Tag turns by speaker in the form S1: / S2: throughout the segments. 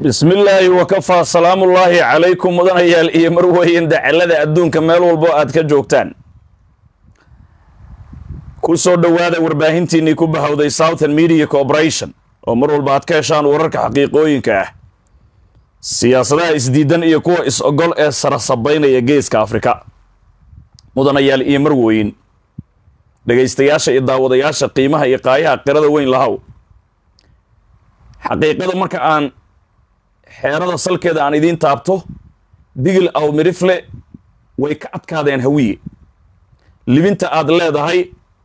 S1: bismi illaahi wakafaa salaamullaahi calaykum mudanayaal iyo marweyn dacalada adduunka meel walbo aad ka joogtaan ku soo dhowaada warbaahintiinnii ku bahowday southern media corporation oo mar walba aad ka heshaan wararka xaqiiqooyinka ah siyaasadaha isdiidan iyo kuwa is-ogol ee sarasabaynaya geeska afrika mudanayaal iyo marweyn dhegaystayaasha iyo daawadayaasha qiimaha iyo qaayaha qirada weyn lahow xaqiiqada marka aan xeerada salkeeda aan idiin taabto digil aw midhifle way ka adkaadeen hawiye libinta aad leedahay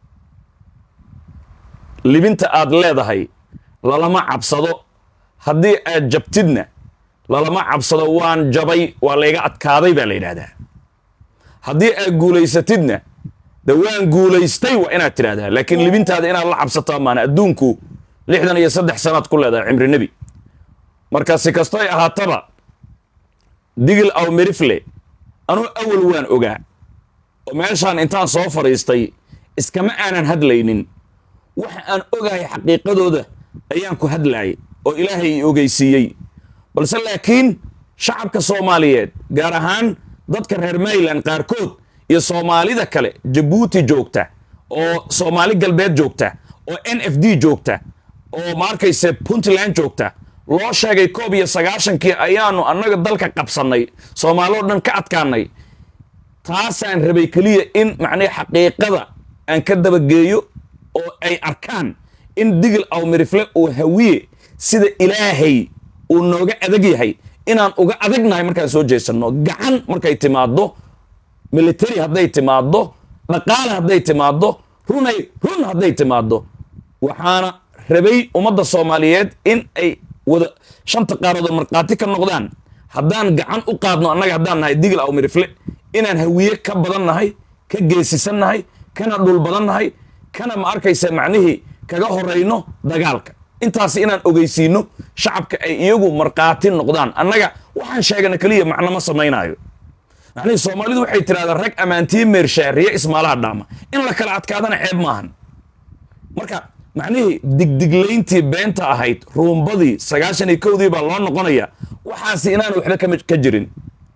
S1: libinta aad leedahay lalama cabsado haddii aad jabtidna lalama cabsado waan jabay waa layga adkaaday baa la yidhaahdaa haddii aad guulaysatidna de waan guulaystay waa inaad tidhahdaa laakiin libintaada inaad la cabsato amaana adduunku lixdan iyo saddex sanaad ku leedahay cimri nebi marka si kastoy ahaataba digil aw mirifle anuu awal waan ogaa oo meeshaan intaan soo fadhiistay iskama aanan hadlaynin waxa aan ogahay xaqiiqadooda ayaan ku hadlaayay oo ilaahay i ogeysiiyey balse laakiin shacabka soomaaliyeed gaar ahaan dadka reer mayland qaarkood iyo soomaalida kale jabuuti joogta oo soomaali galbeed joogta oo n f d joogta oo ma arkayse puntland joogta loo sheegay koob iyo sagaashankii ayaanu annaga dalka qabsannay soomaaloo dhan ka adkaanay taasaan rabay keliya in macnii xaqiiqada aan ka dabageeyo oo ay arkaan in digil aw mirifle uu hawiye sida ilaahay uu nooga adag yahay inaan uga adagnahay markaan soo jeesanno gacan markay timaaddo military hadday timaaddo dhaqaale hadday timaaddo runay run hadday timaaddo waxaana rabay ummadda soomaaliyeed in ay wada shanta qaaroodo markhaati ka noqdaan haddaan gacan u qaadno annaga haddaan nahay digil aw mirifle inaan hawiye ka badan nahay ka geesisan nahay kana dhul badan nahay kana ma arkaysa macnihii kaga horayno dagaalka intaas inaan ogeysiino shacabka ay iyagu markhaati noqdaan annaga waxaan sheegana keliya macno ma samaynaayo macnihii soomaalidu waxay tidhahdaa rag ammaantiye meershaariye ismaalaha dhaama in la kala adkaadana ceeb maahan marka macnihii digdiglayntii beenta ahayd ruumbadii sagaashan iyo kowdii baa loo noqonaya waxaasi inaan waxba kama ka jirin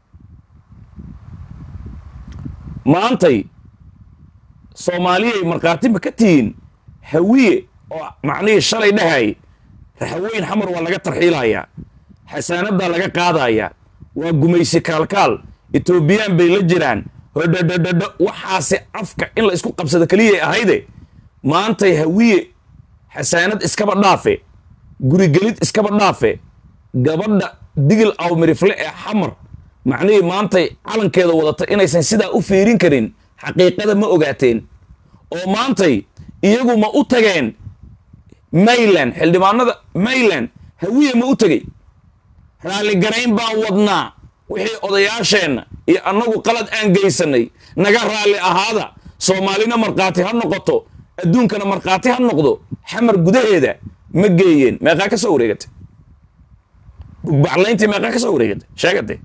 S1: maantay soomaaliyay markhaati ma ka tihiin hawiye oo macnihii shalay dhahay raxaweyn xamar waa laga tarxiilayaa xasaanadaa laga qaadayaa waa gumaysi kaalkaal etoobiyaan bay la jiraan hodhodhodhodho waxaasi afka in la isku qabsado keliyay ahayde maantay hawiye xasaanad iskaba dhaafe gurigelid iskaba dhaafe gabadha digil aw mirifle ee xamar macnihii maantay calankeeda wadata inaysan sidaa u fiirin karin xaqiiqada ma ogaateen oo maantay iyagu ma u tageen mayland xildhibaanada mayland hawiye ma u tegey raalligarayn baan wadnaa wixii odayaasheenna iyo annagu qalad aan geysanay naga raalli ahaada soomaalina markhaati ha noqoto adduunkana markhaati ha noqdo xamar gudaheeda ma geeyeen meeqaa ka soo wareegatay bugbaclayntii meeqaa ka soo wareegatay sheegatay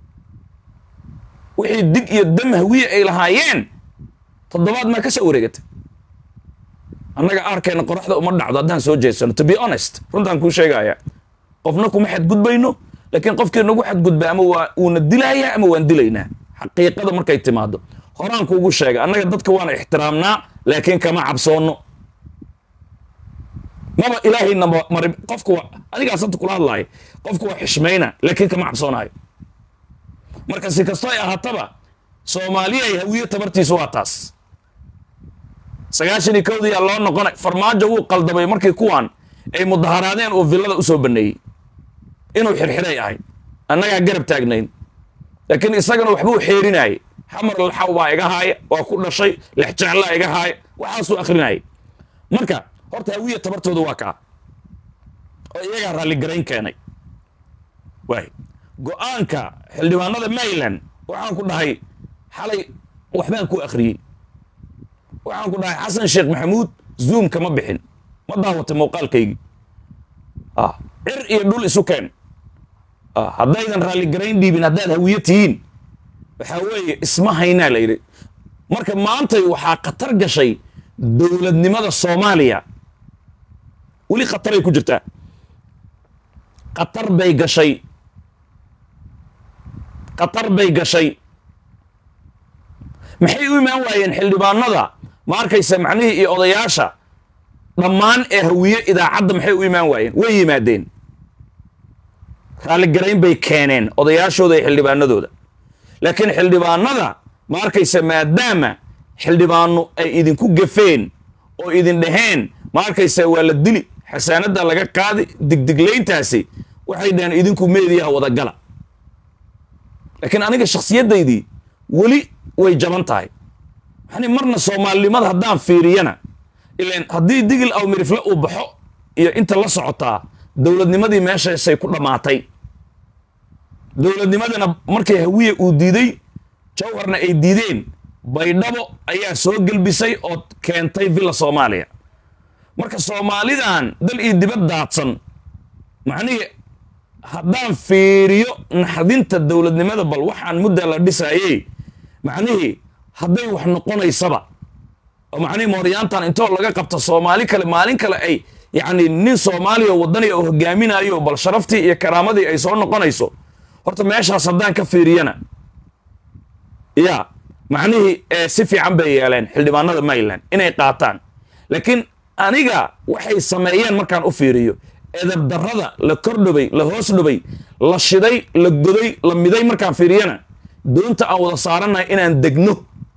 S1: wixii dig iyo dam hawiye ay lahaayeen toddobaad maa ka soo wareegatay annaga aarkeenna qoraxda uma dhacdo haddaan soo jeesano to be honest runtaan kuu sheegaya qofna kuma xadgudbayno laakiin qofkii nagu xadgudba ama waa uuna dilayaa ama waan dilaynaa xaqiiqada markay timaado horaan kuugu sheega annaga dadka waana ixtiraamnaa laakiin kama cabsoonno maba ilaahayna mari qofka waa adigaas hanta kula hadlaaya qofka waa xishmayna laakiin kama cabsoonaayo marka si kasto ay ahaataba soomaaliya ay hawiye tabartiisu waa taas sagaashan iyo kowdiyaa loo noqonay farmaajo wuu qaldamay markii kuwaan ay mudaharaadeen oo villada usoo baneeyey inuu xirxiray ahayd annagaa garab taagnayn laakiin isagana waxbuu xeerinayay xamar laxaw baa iga haaya waa ku dhashay lexjeclaa iga haaya waxaasuu akrinayay marka horta hawiye tabartooda waa kaa oo iyagaa raalligarayn keenay waay go-aanka xildhibaanada mayland waxaan ku dhahay xalay waxbaan ku akhriyey waxaan ku dhahay xasan sheekh maxamuud zoom kama bixin ma daawatay muuqaalkaygii cir iyo dhul isu keen haddaydan raalligarayn dhiibin haddaad hawiye tihiin waxaa weeye isma haynaa la yidhi marka maantay waxaa khatar gashay dowladnimada soomaaliya weli khataray ku jirtaa qatar bay gashay qatar bay gashay maxay u imaan waayeen xildhibaanada ma arkaysa macnihii iyo odayaasha dhammaan ee hawiye idaacadda maxay u imaan waayeen way yimaadeen raalligarayn bay keeneen odayaashooda iyo xildhibaanadooda laakiin xildhibaanada ma arkaysa maadaama xildhibaano ay idinku gafeen oo idin dhaheen ma arkaysa waa la dili xasaanadda laga qaadi digdiglayntaasi waxay dhaheen idinku meediyaha wadagala laakiin aniga shakhsiyaddaydii weli way jaban tahay yani marna soomaalinimada haddaan fiiriyana ilan haddii digil aw mirifle uu baxo iyo inta la socotaa dowladnimadii meeshaasay ku dhammaatay dowladnimadana markay hawiye uu diiday jawharna ay diideen baydhabo ayaa soo gelbisay oo keentay villa soomaaliya marka soomaalidan dal iyo dibad daadsan macnihii haddaan fiiriyo naxdinta dowladnimada bal waxaan muddaa la dhisaayey macnihii hadday wax noqonaysaba oo macnihii mooryaantan intoo laga qabta soomaali kale maalin kale ay yacni nin soomaaliya wadaniya oo hogaaminayo bal sharaftii iyo karaamadii ay soo noqonayso horta meeshaas haddaan ka fiiriyana ya macnihii si fiican bay yeeleen xildhibaanada maryland inay qaataan laakiin aniga waxay sameeyeen markaan u fiiriyo edab darrada la kordhobay la hoos dhobay la shiday la goday la miday markaan fiiriyana doonta aan wada saaranahay inaan degno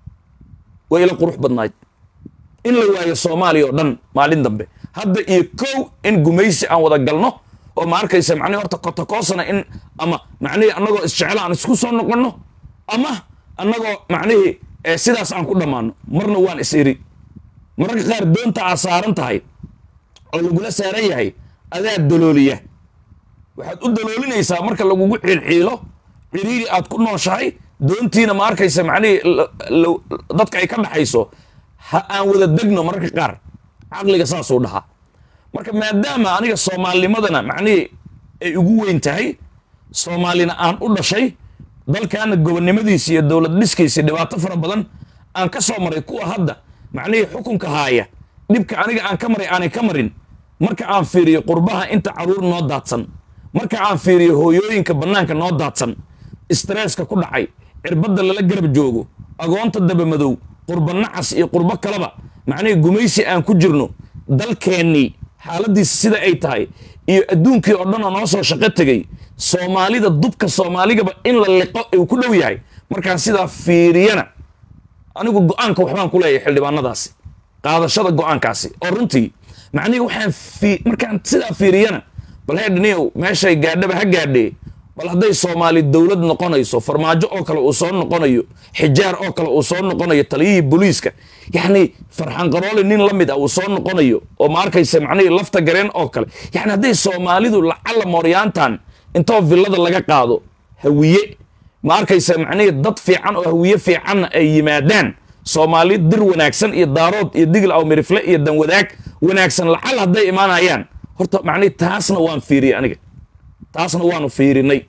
S1: way ila qurux badnayd in la waayo soomaaliya oo dhan maalin dambe hadda iyo kow in gumaysi aan wada galno oo ma arkaysa macnihi horta kotokoosana in ama macnihii annagoo isjeclo aan isku soo noqonno ama annagoo macnihii sidaas aan ku dhammaano marna waan is iri mararka qaar doonta aad saaran tahay oo lagula saaran yahay adaa dalooliya waxaad u daloolinaysaa marka lagugu xiilxiilo ciriiri aad ku nooshahay doontiina ma arkaysa macnihii dadka ay ka dhaxayso ha aan wada degno mararka qaar caqliga saasuu dhahaa marka maadaama aniga soomaalinimadana macnihii ay ugu weyn tahay soomaalina aan u dhashay dalkaana gobonnimadiisi iyo dowlad dhiskiisi dhibaato fara badan aan ka soo maray kuwa hadda macnihii xukunka haaya dhibka aniga aan ka maray aanay ka marin marka aan fiiriyo qurbaha inta caruur noo daadsan marka aan fiiriyo hooyooyinka bannaanka noo daadsan stresska ku dhacay cirbadda lala garab joogo agoonta dabamadow qurba nacas iyo qurbo kaleba macnihii gumaysi aan ku jirno dalkeennii xaaladiisa sida ay tahay iyo adduunkii oo dhan oo noo soo shaqo tegey soomaalida dubka soomaaligaba in la liqo uu ku dhow yahay markaan sidaa fiiriyana anigu go-aanka waxbaan ku leeyahay xildhibaanadaasi qaadashada go-aankaasi oo runtii macnihii waxaan markaan sidaa fiiriyana bal heedhniyow meeshay gaadhaba ha gaadhee bal hadday soomaali dowlad noqonayso farmaajo oo kale uu soo noqonayo xijaar oo kale uu soo noqonayo taliyihii booliiska yacni farxan qarooli nin la mid ah uu soo noqonayo oo ma arkaysa macnihii lafta gareen oo kale yacni hadday soomaalidu lacalla mooryaantan intoo villada laga qaado hawiye ma arkaysa macnihii dad fiican oo hawiye fiicanna ay yimaadaan soomaali dir wanaagsan iyo daarood iyo digil aw mirifle iyo danwadaag wanaagsan lacalla hadday imaanayaan horta macnihii taasna waan fiiriyey aniga taasna waanu fiirinay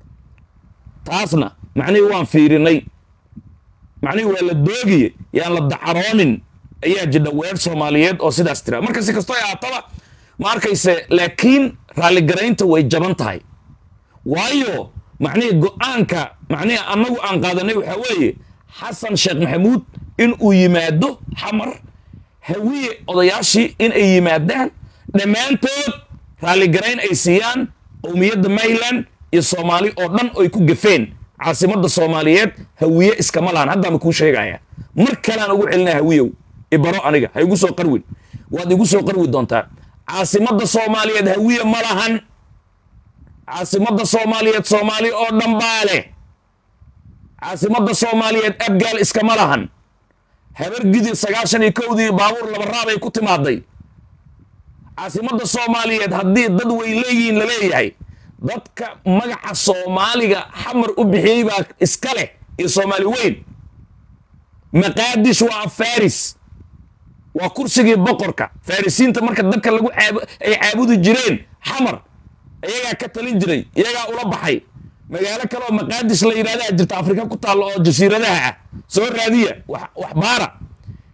S1: taasna macnihii waan fiirinay macnihii waa la doogiye yaan la dacaroonin ayaa jidha weer soomaaliyeed oo sidaas tira marka si kastoo ahaataba ma arkayse laakiin raalligaraynta way jaban tahay waayo macnihii go-aanka macnihii annagu aan qaadanay waxaa weeye xasan sheekh maxamuud in uu yimaado xamar hawiye odayaashii in ay yimaadaan dhammaantood raalligarayn ay siiyaan qowmiyadda mayland iyo soomaali oo dhan oy ku gafeen caasimadda soomaaliyeed hawiye iskama lahan haddaama kuu sheegaya mar kalean ugu celinaya hawiyow ibaro aniga ha igu soo qarwin waad igu soo qarwi doontaa caasimadda soomaaliyeed hawiye ma lahan caasimadda soomaaliyeed soomaali oo dhan baa leh caasimadda soomaaliyeed abgaal iskama lahan habar gidir sagaashan iyo kowdii baabuur laba raabay ku timaaday caasimadda soomaaliyeed haddii dad way leeyihiin la leeyahay dadka magaca soomaaliga xamar u bixiyey baa iska leh iyo soomaali weyn maqaadish waa faris waa kursigii boqorka farisiinta marka dabka lagu ay caabudi jireen xamar iyagaa ka talin jiray iyagaa ula baxay magaalo kale oo maqaadis la yidhahdaa jirta afrika ku taalla oo jasiiradaha ah soo raadiya wax baara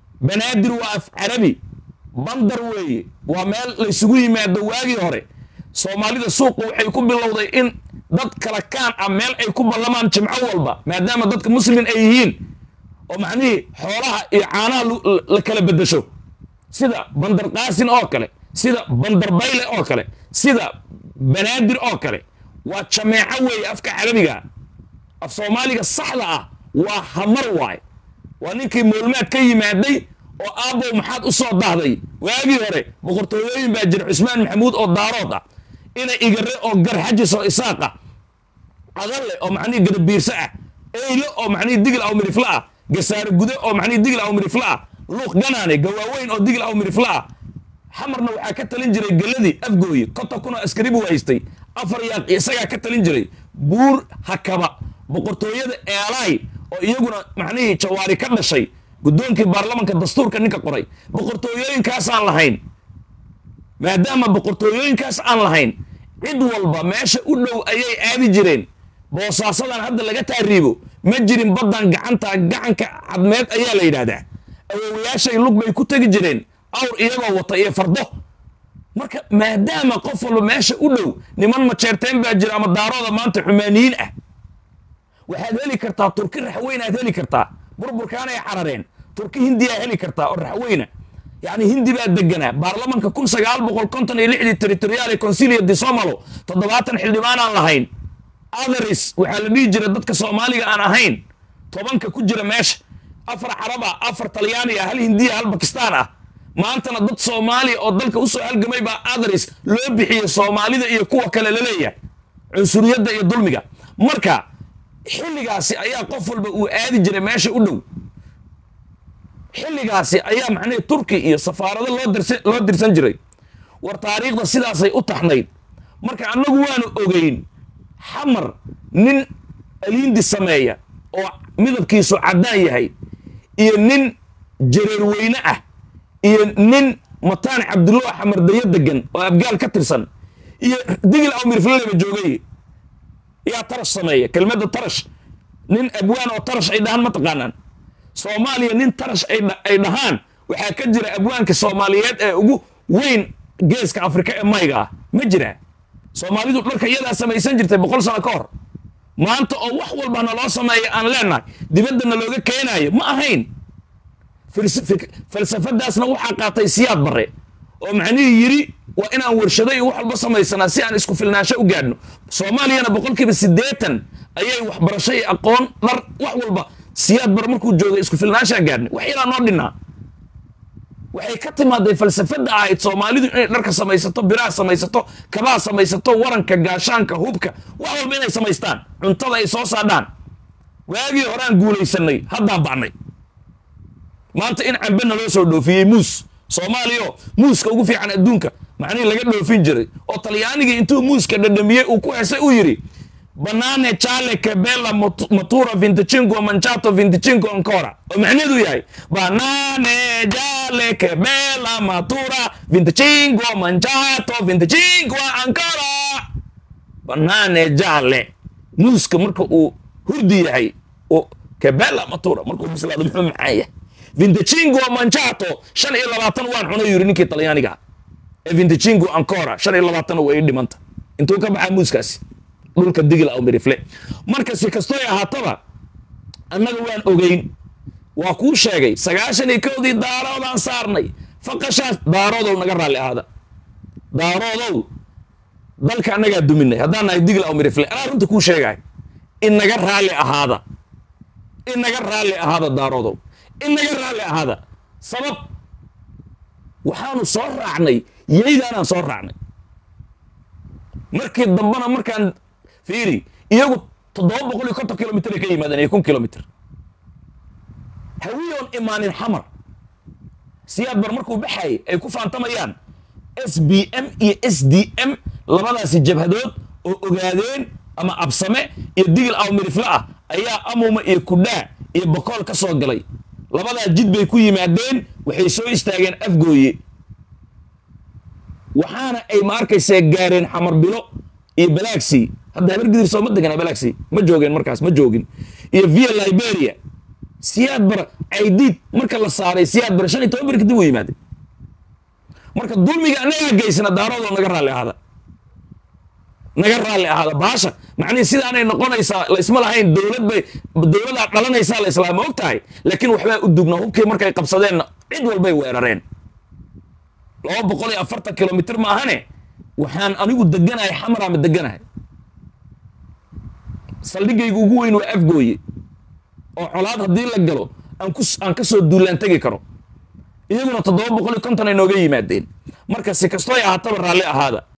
S1: banaadir waa af carabi bandar weeye waa meel laysugu yimaado waagii hore soomaalida suuqa waxay ku bilowday in dad kala kaan ah meel ay ku ballamaan jimco walba maadaama dadka muslimiin ay yihiin oo macnihii xoolaha iyo caanaha la kala beddesho sida bandar qaasin oo kale sida bandar bayle oo kale sida banaadir oo kale waa jameeco weeye afka carabiga af soomaaliga saxda ah waa hamar waay waa ninkii moolmaad ka yimaaday oo aabbow maxaad u soo dahday waagii hore boqortooyooyin baa jira cusmaan maxamuud oo daarood ah ina igare oo garxajis oo isaaq ah adalle oo macnihii garabiirse ah eyle oo macnihii digil aw mirifle ah gasaare gude oo macnihii digil aw mirifle ah luuq ganaane gawaaweyn oo digil aw mirifle ah xamarna waxaa ka talin jiray geladii afgooye konta kunoo askari buu haystay afar yaaq isagaa ka talin jiray buur hakaba boqortooyada eelaay oo iyaguna macnihii jawaari ka dhashay guddoonkii baarlamanka dastuurka ninka qoray boqortooyooyinkaasaan lahayn maadaama boqortooyooyinkaas aan lahayn cid walba meesha u dhow ayay aadi jireen boosaasadan hadda laga taariibo ma jirin baddan gacanta gacanka cadmeed ayaa la yidhaahdaa awoowayaashay lug bay ku tegi jireen awr iyagoo wata iyo fardo marka maadaama qof walba meesha u dhow niman majeerteen baa jira ama daarooda maanta xumaaniyiin ah waxaad heli kartaa turki raxweyn aad heli kartaa burburkaanay carareen turki hindiyaa heli kartaa oo raxweyna yacni hindi baa deganaa baarlamanka kun sagaal boqol konton iyo lixdii territoriaale consilia di somalo toddobaatan xildhibaan aan lahayn atheris waxaa la dhihi jira dadka soomaaliga aan ahayn tobanka ku jira meesha afar caraba afar talyaaniya hal hindiya hal bakistaan ah maantana dad soomaaliya oo dalka usoo halgamay baa atheris loo bixiyey soomaalida iyo kuwa kale laleeyahay cunsuriyadda iyo dulmiga marka xilligaasi ayaa qof walba uu aadi jiray meesha u dhow xilligaasi ayaa macnihii turki iyo safaarado loo dirsa loo dirsan jiray war taariikhda sidaasay u taxnayd marka annagu waanu ogeyn xamar nin aliindi sameeya oo midabkiisu caddaan yahay iyo nin jareerweyne ah iyo nin mataan cabdullah xamardayo degan oo abgaal ka tirsan iyo digil awmirflaleba joogay yaa tarash sameeya kelmadda tarash nin abwaan oo tarash ay dhahaan ma taqaanaan soomaaliya nin tarash ay dhahaan waxaa ka jira abwaanka soomaaliyeed ee ugu weyn geeska afrika ee mayga ah ma jiraa soomaalidu dharka iyadaa samaysan jirtay boqol sano ka hor maanta oo wax walba naloo sameeya aan leenahay dibaddana looga keenaayo ma ahayn falsafadaasna waxaa qaatay siyaad bare oo macnihii yidhi waa inaan warshado iyo wax walba samaysanaa si aan isku filnaansho u gaadhno soomaaliyana boqolkiiba siddeetan ayay waxbarasho iyo aqoon dhar wax walba siyaad bare markuu joogay isku filnaanshaa gaadhnay wax yaraa noo dhinnaa waxay ka timaaday falsafada ahayd soomaalidu inay dharka samaysato biraha samaysato kabaha samaysato waranka gaashaanka hubka wax walba inay samaystaan cuntada ay soo saadhaan waagii horaan guulaysanay haddaan bacnay maanta in cambe naloo soo dhoofiyey muus soomaaliyo muuska ugu fiican adduunka macnihii laga dhoofin jiray oo talyaanigii intuu muuska dhadhamiyey uu ku hesay uu yidhi banane chale kebela matura vinticingo manchato vinticingo ancora oo macnaheedu yahay banane jale kebela matura vinticingo manchato vinticingo ancora banane jale muuska marka uu hurdi yahay oo kebela matura markuu bislaado muxuu macaan yahay vinticingo manchato shan iyo labaatan waan cunay yiri ninkii talyaaniga ee vinticingo ancora shan iyo labaatanna way ii dhimanta intuu ka baxaa muuskaasi dhulka digil aw mirifle marka si kastoy ahaataba annaga waan ogeyn waa kuu sheegay sagaashan iyo kowdii daaroodaan saarnay faqashaas daaroodow naga raalli ahaada daaroodow dalka annagaa duminay haddaan nahay digil aw mirifle anaa runta kuu sheegay inaga raalli ahaada inaga raalli ahaada daaroodow inaga raalli ahaada sabab waxaanu soo raacnay yaydaanaan soo raacnay markii dambena markaan fiiri iyagu toddoba boqol iyo konton kilomitr ay ka yimaadeen iyo kun kilomitr hawiyoon imaanin xamar siyaad bar markuu baxayay ay ku faantamayaan s b m iyo s d m labadaasi jabhadood oo ogaadeen ama absame iyo digil awmirifle ah ayaa amuma iyo kudhaa iyo bokool ka soo galay labadaa jid bay ku yimaadeen waxay soo istaageen afgooye waxaana ay ma arkaysaa gaareen xamar bilo iyo balaxi hadda habargidir soo ma degana balaxi ma joogeen markaas ma joogin iyo via liberia siyaad bar caydiid marka la saaray siyaad bar shan iyo toban bar kadib u yimaade marka dulmiga annagaa geysana daaroodoo naga raalli ahaada naga raalli ahaada baasha macnihii sidaanay noqonaysaa la isma lahayn dowlad bay dowladaa dhalanaysaa la islaa ma og tahay laakiin waxbaa u dugnaa hubkii markay qabsadeenna cid walbay weerareen laba boqol iyo afartan kilomitr maahane waxaan anigu deganahay xamaraama deganahay saldhigayga ugu weyn waa afgooye oo colaad haddii la galo aan ku aan ka soo duulaan tegi karo iyaguna toddoba boqol iyo konton ay nooga yimaadeen marka si kastoo ay ahaataba raalli ahaada